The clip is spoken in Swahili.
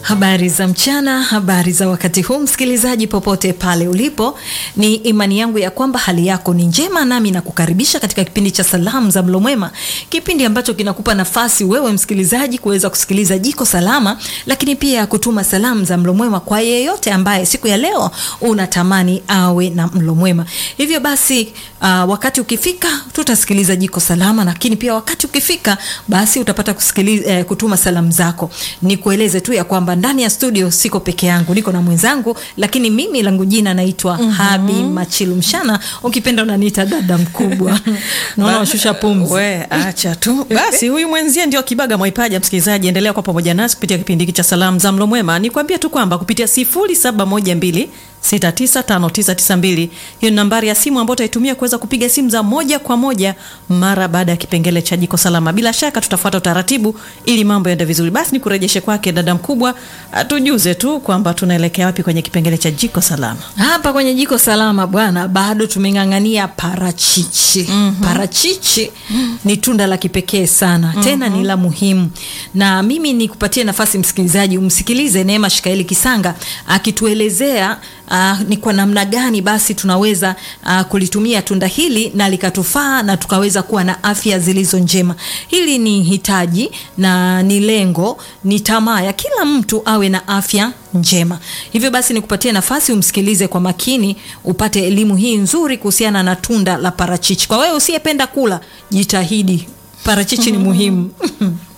Habari za mchana, habari za wakati huu, msikilizaji popote pale ulipo, ni imani yangu ya kwamba hali yako ni njema, nami nakukaribisha katika kipindi cha salamu za mlo mwema, kipindi ambacho kinakupa nafasi wewe msikilizaji kuweza kusikiliza jiko salama, lakini pia kutuma salamu za mlo mwema kwa yeyote ambaye siku ya leo unatamani awe na mlo mwema. Hivyo basi, uh, wakati ukifika tutasikiliza jiko salama, lakini pia wakati ukifika basi utapata kusikiliza, eh, kutuma salamu zako. Nikueleze tu ya kwamba ndani ya studio siko peke yangu, niko na mwenzangu, lakini mimi langu jina naitwa mm -hmm. Habi Machilu Mshana, ukipenda unaniita dada mkubwa. Naona washusha pumzi. We acha tu basi, huyu mwenzie ndio Kibaga Mwaipaja. Msikilizaji, endelea kwa pamoja nasi kupitia kipindi hiki cha salamu za mlo mwema. Nikwambie tu kwamba kupitia 0712 695992 hiyo ni nambari ya simu ambayo utaitumia kuweza kupiga simu za moja kwa moja mara baada ya kipengele cha jiko salama. Bila shaka tutafuata utaratibu ili mambo yaende vizuri. Basi nikurejeshe kwake dada mkubwa, atujuze tu kwamba tunaelekea wapi kwenye kipengele cha jiko salama. Hapa kwenye jiko salama bwana, bado tumeng'ang'ania parachichi. mm -hmm. Parachichi ni tunda la kipekee sana, tena mm -hmm. ni la muhimu, na mimi nikupatie nafasi msikilizaji, umsikilize Neema Shikaeli Kisanga akituelezea Uh, ni kwa namna gani basi tunaweza uh, kulitumia tunda hili na likatufaa na tukaweza kuwa na afya zilizo njema. Hili ni hitaji na ni lengo, ni tamaa ya kila mtu awe na afya njema. Hivyo basi nikupatie nafasi umsikilize kwa makini, upate elimu hii nzuri kuhusiana na tunda la parachichi. Kwa wewe usiyependa kula, jitahidi, parachichi ni muhimu